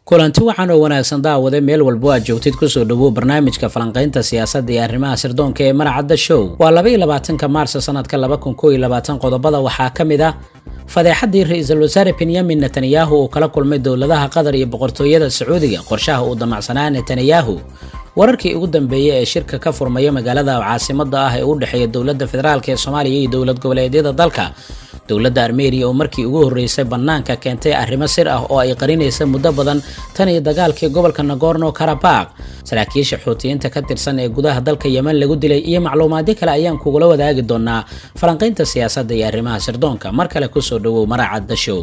kulanti waxaan oo wanaagsan daawade meel walbo aad joogtid kusoo dhawow barnaamijka falanqaynta siyaasadda iyo arrimaha sirdoonka ee maracadda show waa laba iyo labaatanka maarso sanadka laba kun koo iyo labaatan qodobada waxaa ka mid ah fadeexadii ra-iisul wasaare benyamin netanyahu uu kala kulmay dowladaha qatar iyo boqortooyada sacuudiga qorshaha uu damacsanaa netanyahu wararkii ugu dambeeyey ee shirka ka furmaya magaalada caasimada ah ee u dhexeeya dowladda federaalk ee soomaaliya iyo dowlad goboleedyada dalka dowladda armeniya oo markii ugu horreysay bannaanka keentay arrimo sir ah oo ay qarinaysa muddo badan tan iyo dagaalkii gobolka nagorno karabaq saraakiisha xuutiyiinta ka tirsan ee gudaha dalka yemen lagu dilay iyo macluumaadyo kale ayaan kugula wadaagi doonaa falanqaynta siyaasadda iyo arrimaha sirdoonka mar kale kusoo dhawow maracadda show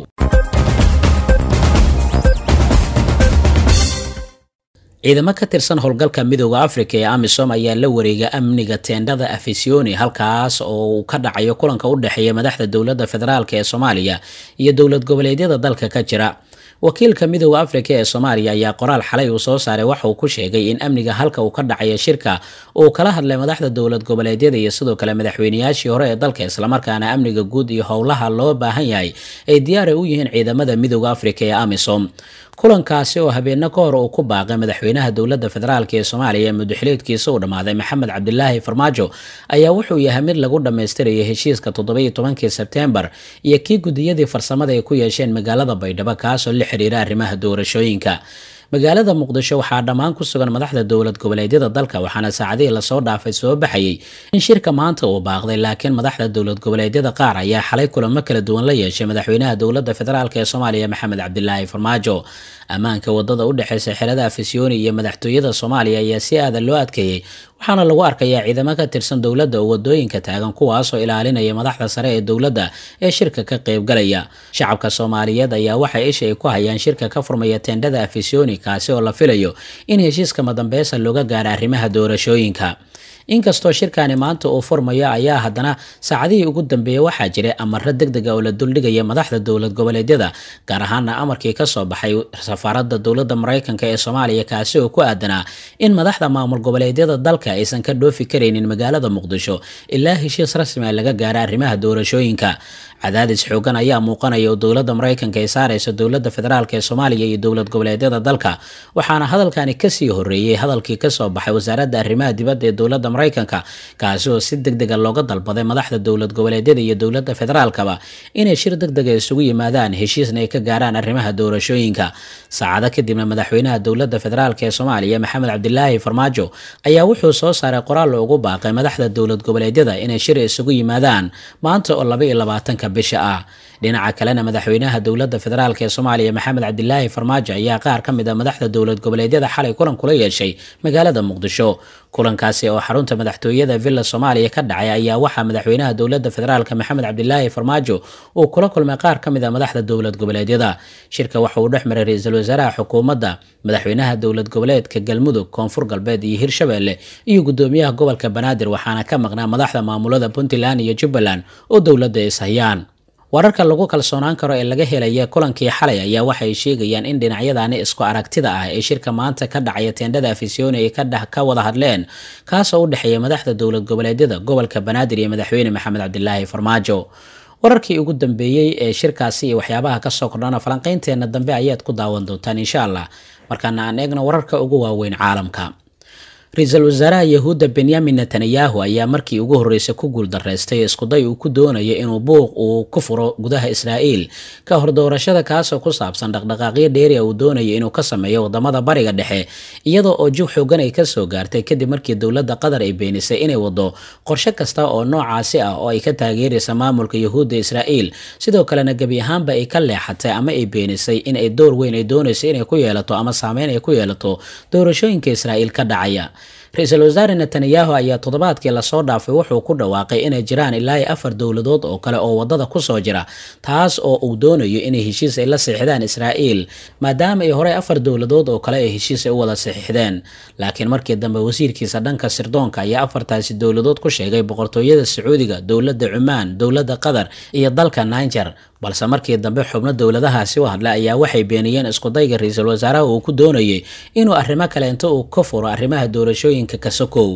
ciidamo ka tirsan howlgalka midooda afrika ee amisom ayaa la wareega amniga teendhada afisioni halkaas oo uu ka dhacayo kulanka u dhexeeya madaxda dowladda federaalk ee soomaaliya iyo dowlad goboleedyada dalka ka jira wakiilka midooda afrika ee soomaaliya ayaa qoraal xalay uu soo saaray waxa uu ku sheegay in amniga halka uu ka dhacayo shirka uu kala hadlay madaxda dowlad goboleedyada iyo sidoo kale madaxweynayaashii hore ee dalka islamarkaana amniga guud iyo howlaha loo baahan yahay ay diyaara u yihiin ciidamada midooda afrika ee amisom kulankaasi oo habeenno ka hor uu ku baaqay madaxweynaha dowladda federaalk ee soomaaliya ee mudaxileedkiisa uu dhammaaday maxamed cabdilaahi farmaajo ayaa wuxuu yahay mid lagu dhammaystiraya heshiiska toddobiyo tobankii sebteembar iyo kii gudiyadii farsamada ay ku yeesheen magaalada baydhabo kaasoo la xiriira arrimaha doorashooyinka magaalada muqdisho waxaa dhammaan ku sugan madaxda dowlad goboleedyada dalka waxaana saacadihii lasoo dhaafay soo baxayay in shirka maanta uu baaqday laakiin madaxda dowlad goboleedyada qaar ayaa xalay kulamo kala duwan la yeeshay madaxweynaha dowladda federaalk ee soomaaliya maxamed cabdilaahi farmaajo ammaanka wadada u dhexeysa xerada afisyooni iyo madaxtooyada soomaaliya ayaa si aadan loo adkeeyey waxaana lagu arkayaa ciidamo ka tirsan dowladda oo wadooyinka taagan kuwaasoo ilaalinaya madaxda sare ee dowladda ee shirka ka qaybgalaya shacabka soomaaliyeed ayaa waxay isha ay ku hayaan shirka ka furmaya teendhada afisyooni kaasi oo la filayo in heshiiska madambeesa looga gaara arrimaha doorashooyinka inkastoo shirkani maanta uu furmayo ayaa haddana saacadihii ugu dambeeyey waxaa jiray amaro deg dega oo la duldhigaya madaxda dowlad goboleedyada gaar ahaana amarkii kasoo baxay safaaradda dowladda maraykanka ee soomaaliya kaasi oo ku aadanaa in madaxda maamul goboleedyada dalka aysan ka dhoofi karaynin magaalada muqdisho ilaa heshiis rasmi a laga gaara arrimaha doorashooyinka cadaadis xoogan ayaa muuqanaya oo dowladda maraykanka ay saaraysa dowladda federaalk ee soomaaliya iyo dowlad goboleedyada dalka waxaana hadalkani kasii horeeyey hadalkii kasoo baxay wasaaradda arrimaha dibadda ee dowladda maraykanka kaasi oo si deg dega looga dalbaday madaxda dowlad goboleedyada iyo dowladda federaalkaba inay shir deg dega isugu yimaadaan heshiisna ay ka gaaraan arrimaha doorashooyinka saacado kadibna madaxweynaha dowladda federaalk ee soomaaliya maxamed cabdilaahi farmaajo ayaa wuxuu soo saaray qoraal loogu baaqay madaxda dowlad goboleedyada inay shir isugu yimaadaan maanta oo laba iyo labaatanka bisha ah dhinaca kalena madaxweynaha dowladda federaalk ee soomaaliya maxamed cabdilaahi farmaajo ayaa qaar ka mid a madaxda dowlad goboleedyada xalay kulan kula yeeshay magaalada muqdisho kulankaasi oo xarunta madaxtooyada villa soomaaliya ka dhacay ayaa waxaa madaxweynaha dowladda federaalk maxamed cabdilaahi farmaajo uu kula kulmay qaar ka mid a madaxda dowlad goboleedyada shirka waxa uu dhex maray ra-iisul wasaaraha xukuumadda madaxweynaha dowlad goboleedka galmudug koonfur galbeed iyo hirshabelle iyo gudoomiyaha gobolka banaadir waxaana ka maqnaa madaxda maamulada puntland iyo jubbaland oo dowladda is hayaan wararka lagu kalsoonaan karo ee laga helaya kulankii xalay ayaa waxay sheegayaan in dhinacyadani isku aragtida ah ee shirka maanta ka dhacaya teendhada afisyooni ay ka wada hadleen kaasoo u dhexeeya madaxda dowlad goboleedyada gobolka banaadir iyo madaxweyne maxamed cabdilaahi farmaajo wararkii ugu dambeeyey ee shirkaasi iyo waxyaabaha kasoo kordhana falanqaynteena dambe ayaad ku daawan doontaan insha allah markaana aan eegno wararka ugu waaweyn caalamka ra-iisul wasaaraha yahuudda benyamin netanyahu ayaa markii ugu horreysay ku guuldareystay iskuday uu ku doonayo inuu buuq uu ku furo gudaha israa'iil ka hor doorashada kaasoo ku saabsan dhaqdhaqaaqyo dheeri a uu doonayo inuu ka sameeyo wadamada bariga dhexe iyadoo oo jug xoogan ay kasoo gaartay kadib markii dowladda qatar ay beenisay inay wado qorshe kasta oo noocaasi ah oo ay ka taageeraysa maamulka yahuudda israa'iil sidoo kalena gebi ahaanba ay ka leexatay ama ay beenisay in ay door weyn ay doonayso inay ku yeelato ama saameyn ay ku yeelato doorashooyinka israa'iil ka dhacaya ra-iisul wasaare netanyahu ayaa toddobaadkii lasoo dhaafay wuxuu ku dhawaaqay inay jiraan ilaa iyo afar dowladood oo kale oo wadada kusoo jira taas oo uu doonayo inay heshiis ay la saxiixdaan israa'iil maadaama ay horey afar dowladood oo kale ay heshiis ay u wada saxiixdeen laakiin markii dambe wasiirkiisa dhanka sirdoonka ayaa afartaasi dowladood ku sheegay boqortooyada sacuudiga dowladda cumaan dowladda qatar iyo dalka niger balse markii dambe xubno dowladahaasi u hadlay ayaa waxay beeniyeen iskudayga ra-iisul wasaaraha uu ku doonayay inuu arrimo kale inta uu ka furo arrimaha doorashooyinka kasokow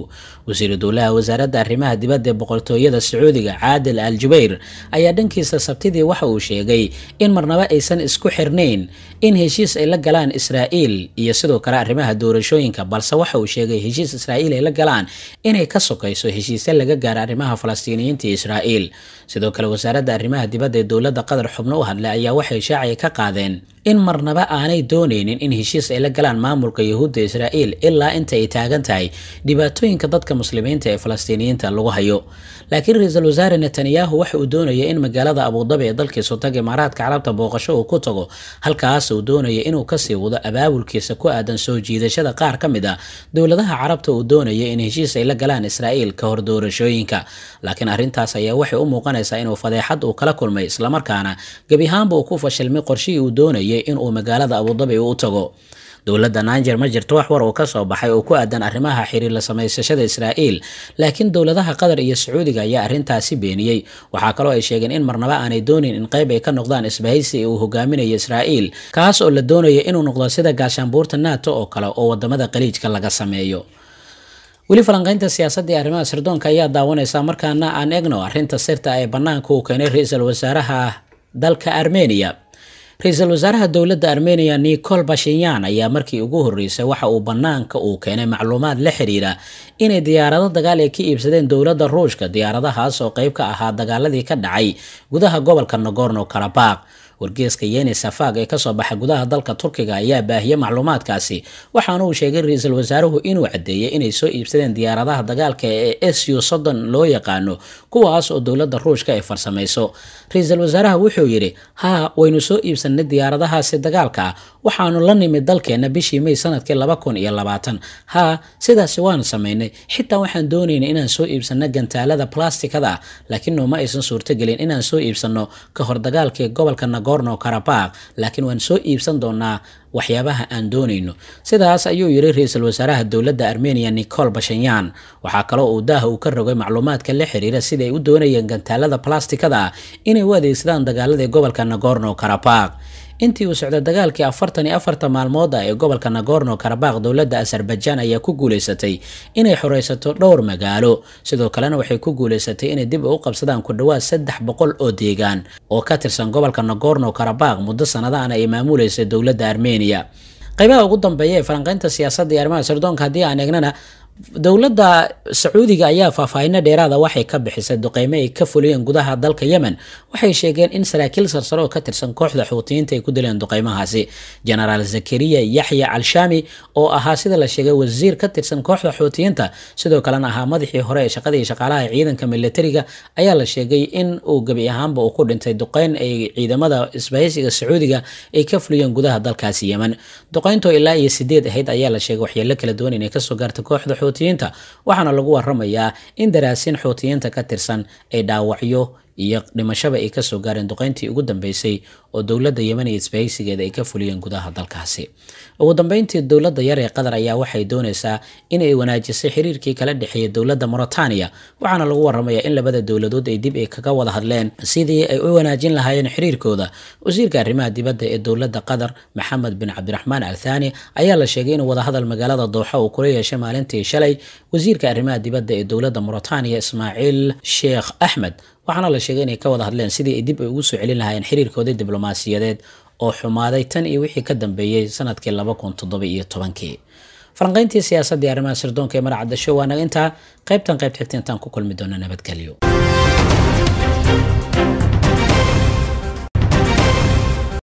wasiiru dowlaha wasaaradda arrimaha dibadda ee boqortooyada sacuudiga caadil al jubayr ayaa dhankiisa sabtidii waxa uu sheegay in marnaba aysan isku xirnayn in heshiis ay la galaan israa'iil iyo sidoo kale arrimaha doorashooyinka balse waxa uu sheegay heshiis israa'iil ay la galaan inay ka sokayso heshiisya laga gaaro arrimaha falastiiniyiinta iyo israa'iil sidoo kale wasaaradda arrimaha dibadda ee dowladda qatar xubno u hadlay ayaa waxay shaacaya ka qaadeen in marnaba aanay doonaynin in heshiis ay la galaan maamulka yahuudda israa'iil ilaa inta ay taagan tahay dhibaatooyinka dadka muslimiinta ee falastiiniyiinta lagu hayo laakiin ra-iisul wasaare netanyahu waxa uu doonaya in magaalada abudabi ee dalkii sutag imaaraadka carabta booqasho uu ku tago halkaas uu doonaya inuu kasii wado abaabulkiisa ku aadan soo jiidashada qaar ka mid ah dowladaha carabta uu doonaya in heshiis ay la galaan israa'iil ka hor doorashooyinka laakiin arrintaas ayaa waxay u muuqanaysaa inuu fadeexad uu kala kulmay islamarkaana gebi ahaanba uu ku fashilmay qorshihii uu doonayay inuu magaalada abudabi u tago dowladda niger ma jirto wax war uu ka soo baxay oo ku aadan arrimaha xiriir la samaysashada israa'iil laakiin dowladaha qatar iyo sacuudiga ayaa arrintaasi beeniyey waxaa kaloo ay sheegeen in marnaba aanay doonin in qayb ay ka noqdaan isbahaysi uu hogaaminayo israa'iil kaas oo la doonaya inuu noqdo sida gaashaanbuurta nato oo kale oo wadamada qaliijka laga sameeyo weli falanqaynta siyaasadda ee arrimaha sirdoonka ayaa daawanaysa markaana aan egno arrinta sirta ee bannaanka uu keenay ra-iisul wasaaraha dalka armeniya ra-iisul wasaaraha dowladda armeniya nicol bashinyan ayaa markii ugu horreysay waxa uu bannaanka uu keenay macluumaad la xiriira inay diyaarado dagaal ay ka iibsadeen dowladda ruushka diyaaradahaas oo qayb ka ahaa dagaaladii ka dhacay gudaha gobolka nogorno karabaq wargeeska yeni safag ee kasoo baxa gudaha dalka turkiga ayaa baahiyey macluumaadkaasi waxaana uu sheegay ra-iisul wasaaruhu inuu caddeeyey inay soo iibsadeen diyaaradaha dagaalka ee su soddon loo yaqaano kuwaas oo dowladda ruushka ay farsamayso ra-iisul wasaaraha wuxuu yidhi haa waynu soo iibsanay diyaaradahaasi dagaalka ah waxaanu la nimid dalkeenna bishii may sanadkii laba kun iyo labaatan haa sidaasi waanu samaynay xitaa waxaan doonayna inaan soo iibsano gantaalada plastikada ah laakiin nooma aysan suurtogelin inaan soo iibsano ka hor dagaalkii gobolka nagorno karabaq laakiin waan soo iibsan doonaa waxyaabaha aan doonayno sidaas ayuu yidhi ra-iisul wasaaraha dowladda armeniya nicol bashanyan waxaa kaloo uu daaha uu ka rogay macluumaadka la xiriira sida ay u doonayeen gantaalada plastikada ah inay u adeegsadaan dagaaladii gobolka nagorno karabaq intii uu socday dagaalkii afartan iyo afarta maalmood ah ee gobolka nagorno karabaq dowladda azerbaijan ayaa ku guuleysatay inay xoreysato dhowr magaalo sidoo kalena waxay ku guuleysatay inay dib u qabsadaan ku dhowaad saddex boqol oo deegaan oo ka tirsan gobolka nagorno karabaq muddo sanadaana ay maamuleysay dowladda armeniya qaybaha ugu dambeeya ee falanqeynta siyaasadda iyo arrimaha sirdoonka haddii aan eegnana dowladda sacuudiga ayaa faahfaahino dheeraada waxay ka bixisay duqeymo ay ka fuliyeen gudaha dalka yemen waxay sheegeen in saraakiil sarsare oo ka tirsan kooxda xuutiyiinta ay ku dileen duqeymahaasi genaraal zakariya yaxya calshami oo ahaa sida la sheegay wasiir ka tirsan kooxda xuutiyiinta sidoo kalena ahaa madaxii hore ee shaqada iyo shaqaalaha ciidanka militariga ayaa la sheegay in uu gebi ahaanba uu ku dhintay duqeyn ay ciidamada isbahaysiga sacuudiga ay ka fuliyeen gudaha dalkaasi yemen duqeyntoo ilaa iyo sideed ahayd ayaa la sheegay waxyeelo kala duwan inay kasoo gaartay kooxda xuutiyiinta waxaana lagu waramayaa in daraasiin xuutiyiinta ka tirsan ay dhaawacyo iyo dhimashaba ay kasoo gaareen duqeyntii ugu dambeysay oo dowladda yemen iyo isbahaysigeeda ay ka fuliyeen gudaha dalkaasi ugu dambeyntii dowladda yar ee qatar ayaa waxay dooneysaa inay wanaajisay xiriirkii kala dhexeeyay dowladda mauritania waxaana lagu waramayaa in labada dowladood ay dib ay kaga wada hadleen sidii ay u wanaajin lahaayeen xiriirkooda wasiirka arrimaha dibadda ee dowladda qatar maxamed bin cabdiraxmaan al thani ayaa la sheegay inuu wadahadal magaalada dooxa uu kula yeeshay maalintii shalay wasiirka arrimaha dibadda ee dowladda mauritania ismaaciil sheekh axmed waxaana la sheegay inay ka wada hadleen sidii ay dib ay ugu soo celin lahaayeen xiriirkoodii diblomaasiyadeed oo xumaaday tan iyo wixii ka dambeeyey sanadkii laba kun toddoba iyo tobankii falanqayntii siyaasadda iyo arrimaha sirdoonka ee maracadasho waa naga intaa qaybtan qayb xigta intaan ku kulmi doona nabadgelyo